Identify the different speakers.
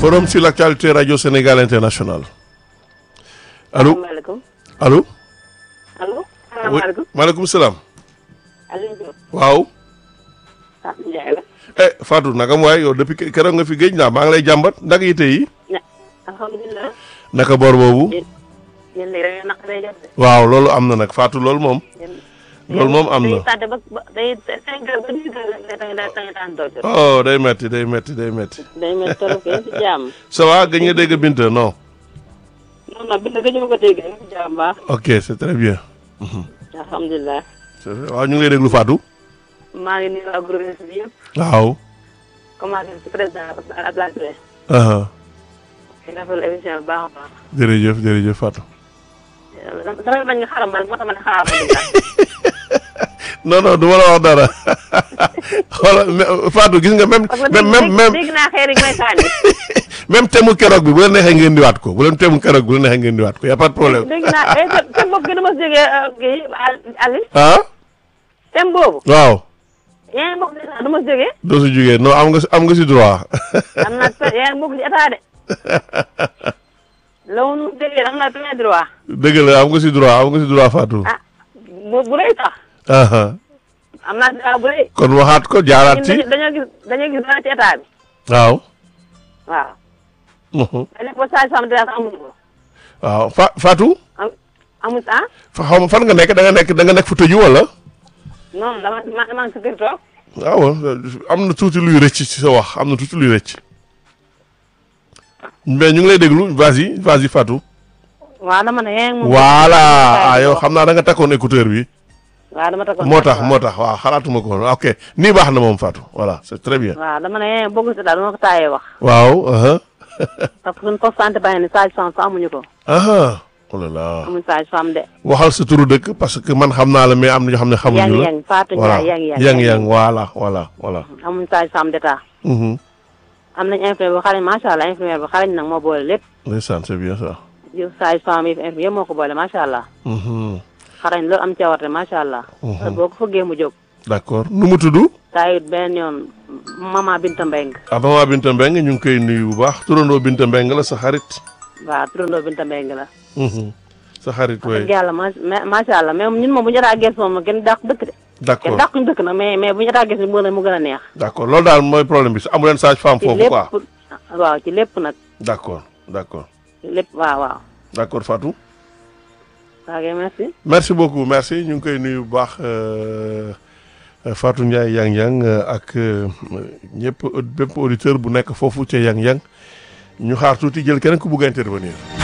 Speaker 1: forum sur l'actualité radio Sénégal international allo
Speaker 2: salaamaaleykum
Speaker 1: allo.
Speaker 2: allo.
Speaker 1: oui
Speaker 2: salaamaaleykum.
Speaker 1: maaleykum salaam.
Speaker 2: Aliou Diop.
Speaker 1: waaw.
Speaker 2: ah Ndiaye la.
Speaker 1: eh Fatou naka mu waay yow depuis keroog nga fi géej naa maa ngi lay jàmbat naka yite yi.
Speaker 2: ña alhamdulilah.
Speaker 1: naka boor boobu.
Speaker 2: yéen yéen léegi da ngeen naqaree jot de.
Speaker 1: waaw loolu am na nag Fatou loolu moom.
Speaker 2: yéen.
Speaker 1: loolu moom am na.
Speaker 2: day tàdde ba ba day cinq heures ba dix heures da ngay da ngay daan doog jot.
Speaker 1: oh day metti day metti day metti.
Speaker 2: day mel trop que si jàmm.
Speaker 1: ça va gëj nga dégg Binta non.
Speaker 2: non non bind nga ñu ko dégg rek si jàmm baax.
Speaker 1: ok c'est très bien.
Speaker 2: alhamdulilah.
Speaker 1: c'est vrai waaw ñu ngi lay déglu Fatou.
Speaker 2: maa ngi nuyu waa groupe bi yëpp.
Speaker 1: waaw.
Speaker 2: commencé ci président Abdoulaye Touré.
Speaker 1: aha
Speaker 2: di rafetlu émission bi baax a baax.
Speaker 1: jërëjëf jërëjëf Fatou.
Speaker 2: damay bañ nga xaram moo tax ma ne xaaral ma déglu.
Speaker 1: non non du ma la wax dara xoolal mais Fatou gis nga même
Speaker 2: parce que
Speaker 1: même même même
Speaker 2: dégg naa xeer yi may sànni.
Speaker 1: même temu keroog bi bu la neexee ngeen diwaat ko bu leen temu keroog bu la neexee ngeen diwaat ko y a pas de problème.
Speaker 2: dégg naa eh te te boobu gën a mos jógee kii Aliou.
Speaker 1: ah
Speaker 2: thème boobu.
Speaker 1: waaw.
Speaker 2: yaa ngi bokk ci état du ma jógee.
Speaker 1: doo si jugee non am nga si am nga si droit.
Speaker 2: am naa yaa ngi bokk ci état de. loolu nu jógee am naa plein droit.
Speaker 1: dëgg la am nga si droit am nga si droit Fatou.
Speaker 2: ah bu bu rëy sax.
Speaker 1: aha
Speaker 2: am naa droit bu rëy.
Speaker 1: kon waxaat ko jaaraat
Speaker 2: ñun
Speaker 1: ci.
Speaker 2: dañoo dañoo gis dañoo gis dara ci état bi.
Speaker 1: waaw.
Speaker 2: waaw.
Speaker 1: Mhm.
Speaker 2: dañu ko saa sam dara sax amuñu ko.
Speaker 1: waaw Fa Fatou.
Speaker 2: am amuñu ah.
Speaker 1: fa xaw ma fan nga nekk da nga nekk da nga nekk fu tëju wala.
Speaker 2: non dama ma maa ngi si kër toog.
Speaker 1: waaw am na tuuti luy rëcc ci sa wax am na tuuti luy rëcc. mais ñu ngi lay déglu vas-y vas-y Fatou.
Speaker 2: waaw dama ne yaa ngi moom.
Speaker 1: voilà ah yow xam naa da nga takkoon écouteur bi.
Speaker 2: waaw dama takkoon
Speaker 1: moo tax moo tax waaw xalaatuma ko woon ok nii baax na moom Fatou voilà c'est très bien.
Speaker 2: waaw dama ne yaa ngi bokk ci état dama ko taayee wax.
Speaker 1: waaw. aha
Speaker 2: parce que suñu poste santé bàyyi ne sage-femme sax amuñu ko.
Speaker 1: aha oh là là
Speaker 2: amuñu sage-femme de.
Speaker 1: waxal sa turu dëkk parce que man xam naa la mais am na ñoo xam ne xamuñu la.
Speaker 2: yang yang Fatou
Speaker 1: voilà
Speaker 2: Ndiaye yang yang
Speaker 1: yang yang voilà voilà voilà.
Speaker 2: amuñu sage-femme d'état.
Speaker 1: Mhm.
Speaker 2: am nañ infirmière bu xarañ macha allah infirmière bu xarañ nag moo boole lépp.
Speaker 1: ndeysaan c'est bien ça.
Speaker 2: yow sage-femme yi infirmière yëpp moo ko boole macha allah.
Speaker 1: Mhm.
Speaker 2: xarañ loolu am cawarte macha allah. heure boo ko fëggee mu jóg.
Speaker 1: d'accord nu mu tudd.
Speaker 2: taayit benn yoon mama Binta Mbeng
Speaker 1: ah maman Binta Mbengue ñu ngi koy nuyu bu baax turandoo Binta Mbengue la sa xarit.
Speaker 2: waaw turandoo Binta Mbeng la.
Speaker 1: Mhm. sa xarit
Speaker 2: wax dëgg
Speaker 1: way
Speaker 2: yàlla ma macha allah mais ñun moom bu ñu état gëstu moom kenn dàq dëkk de. kenn
Speaker 1: d'accord
Speaker 2: dàquñu dëkk nag mais mais bu ñu état gëstu mu gën a mu gën a neex.
Speaker 1: d'accord loolu daal mooy problème bi amu leen sage femme
Speaker 2: ci
Speaker 1: foofu
Speaker 2: lépp
Speaker 1: quoi.
Speaker 2: waaw ci lépp nag
Speaker 1: d'accord d'accord
Speaker 2: ci lépp waaw waaw.
Speaker 1: d'accord Fatou.
Speaker 2: waaw kay merci.
Speaker 1: merci beaucoup merci ñu ngi koy nuyu bu baax euh, euh, Fatou Ndiaye Yang Yang euh, ak euh, ñëpp bépp auditeur bu nekk foofu ca Yang Yang ñu xaar tuuti jël keneen ku bugg a intervenir.